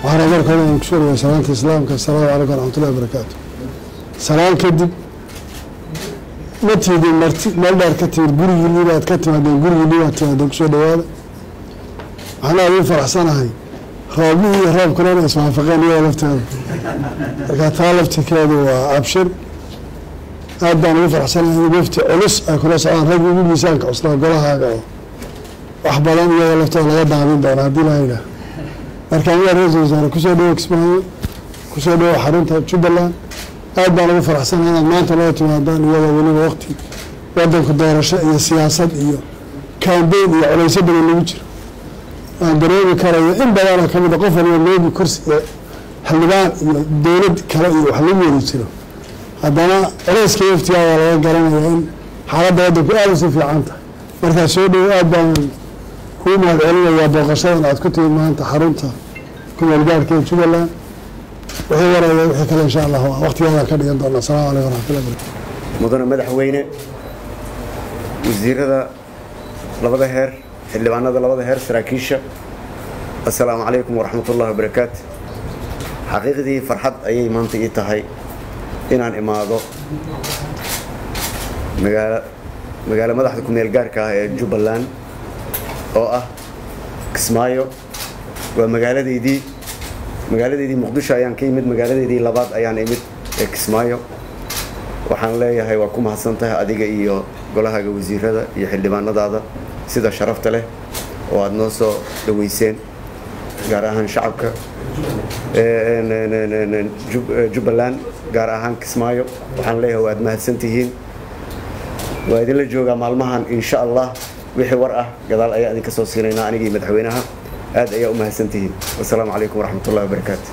waxaana marka hore aan kusoo dhaway salaanta islaamka asalaamu calaykum waraxmatullahi wabarakaatu salaan kadib ma tiidin marti meel dheer ka timid gurigiinii baad ka timaadeen gurigiinii baad timaadeen kusoo dhawaada waxaan aad u faraxsanahay roobihii iyo roobkuna inay iswaafaqeen iyada lafteeda marka taa laftirkeedu waa abshir aad baan ugu faraxsanahay in wafti culus ay kula socdaan raggi ugu miisaanka cuslaa golahaaga oo wax badan iyada laftooda laga daamin doona haddii la yidhaah markaan waa ra-iisul wasaare kusoo dhawo kismaayo kusoo dhawo xarunta jubbaland aad baan ugu faraxsanahay inaad maanta loo timaadaan iyadoo weliba waqti wadanku doorasho iyo siyaasad iyo kambeyn iyo culaysyo badan lagu jiro aan dareemi karayo in badanoo ka mid a qof waliba loogi kursi iyo xildhibaan iyo dowlad kale iyo wax lagu weli jiro haddana culayska waftigaa waa laga garanaya in xaaladda waddanku aada usi fiican tahay markaa soo dhowo aad baan kuu mahad celinayaa booqashadan aad ku timid maanta xarunta kumeel gaarhka ee jubbaland wixii waraya wixii kale insha allah waqtigeedaan ka dhigan doona asalaamu calaykum waraxmatullahi barakatu mudane madaxweyne wasiirada labada heer xildhibaanada labada heer saraakiisha assalaamu calaykum waraxmatullahi wabarakaatu xaqiiqdii farxad ayay maanta ii tahay inaan imaado magaala magaalo madaxda kumeel gaarka ah ee jubbaland oo ah kismaayo waa magaaladeydii magaaladeydii muqdisho ayaan ka yimid magaaladeydii labaad ayaan imid ee kismaayo waxaan leeyahay waa ku mahadsan tahay adiga iyo golahaaga wasiirada iyo xildhibaanadaada sida sharafta leh oo aada noo soo dhaweyseen gaar ahaan shacabka jubbaland gaar ahaan kismaayo waxaan leeyahay waad mahadsan tihiin waa idinla joogaa maalmahan insha allah wixii war ah gadaal ayaa idinka soo siinaynaa anigii madaxweynaha aad ayaa u mahadsan tihiin wasalaamu calaykum waraxmatullahi wabarakaatu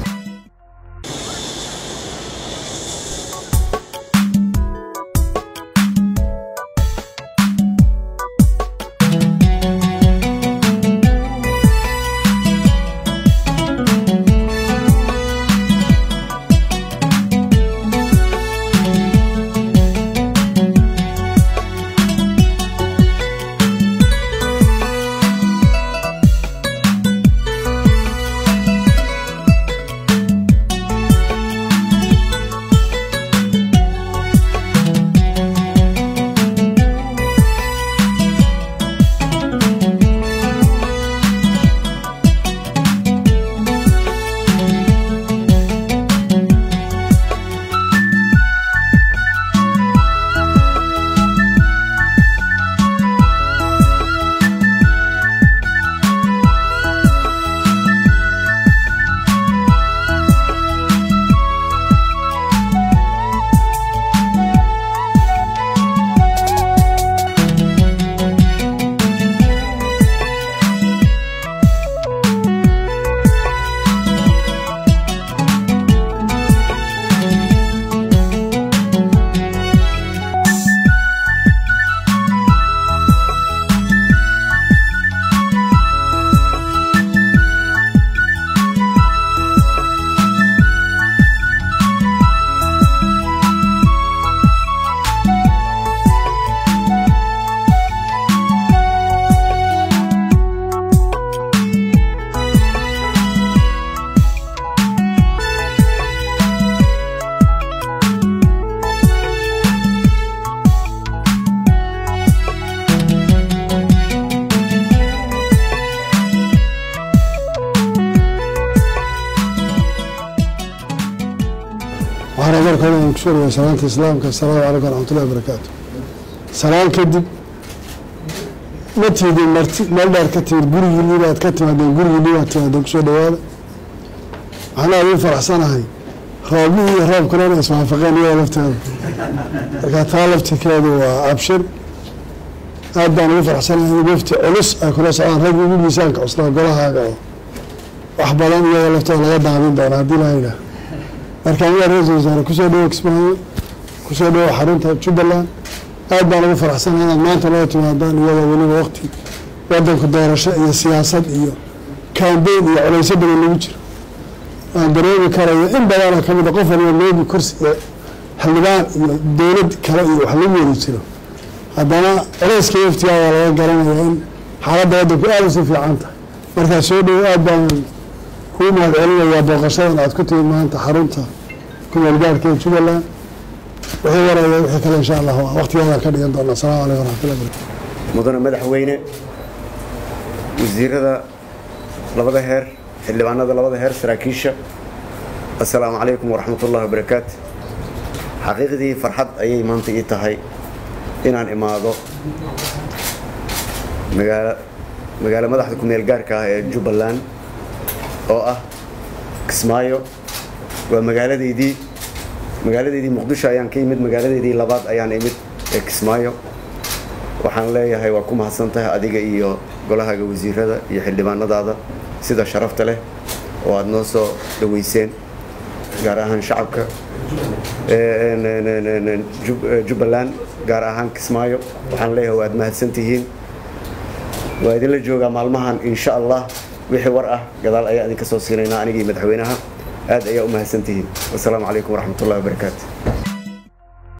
waxaana marka hore aan kusoo dhaway salaanta islaamka asalaamu calaykum waraxmatullahi wabarakaatu salaan kadib ma tiidin marti meel dheer ka timid gurigiinii baad ka timaadeen gurigiinii baad timaadeen kusoo dhawaada waxaan aad u faraxsanahay roobihii iyo roobkuna inay iswaafaqeen iyada lafteeda marka taa laftirkeedu waa abshir aad baan ugu faraxsanahay in wafti culus ay kula socdaan raggi ugu miisaanka cuslaa golahaaga oo wax badan iyada laftooda laga daamin doona haddii la yidhaah markaan waa ra-iisul wasaare kusoo dhawo kismaayo kusoo dhawo xarunta jubbaland aad baan ugu faraxsanahay inaad maanta loo timaadaan iyadoo weliba waqti wadanku doorasho iyo siyaasad iyo kambeyn iyo culaysyo badan lagu jiro aan dareemi karayo in badanoo ka mid a qof waliba loogi kursi iyo xildhibaan iyo dowlad kale iyo wax lagu weli jiro haddana culayska waftigaa waa laga garanaya in xaaladda waddanku aada usi fiican tahay markaa soo dhowo aad baan kuu mahad celinayaa booqashadan aad ku timid maanta xarunta kumeel gaarka ee jubbaland wixii waraya wixii kale insha allah waqtigeedaan ka dhigan doona asalaamu calaykum waraxmatullahi barakatu mudane madaxweyne wasiirada labada heer xildhibaanada labada heer saraakiisha assalaamu calaykum waraxmatullahi wabarakaatu xaqiiqdii farxad ayay maanta ii tahay inaan imaado magaala magaalo madaxda kumeel gaarka ah ee jubbaland oo ah kismaayo waa magaaladeydii magaaladeydii muqdisho ayaan ka yimid magaaladeydii labaad ayaan imid ee kismaayo waxaan leeyahay waa ku mahadsan tahay adiga iyo golahaga wasiirada iyo xildhibaanadaada sida sharafta leh oo aada noo soo dhaweyseen gaar ahaan shacabka jubbaland gaar ahaan kismaayo waxaan leeyahay waad mahadsan tihiin waa idinla joogaa maalmahan insha allah wixii war ah gadaal ayaa idinka soo siinaynaa anigii madaxweynaha aad ayaa u mahadsan tihiin wasalaamu calaykum waraxmatullahi wabarakaatu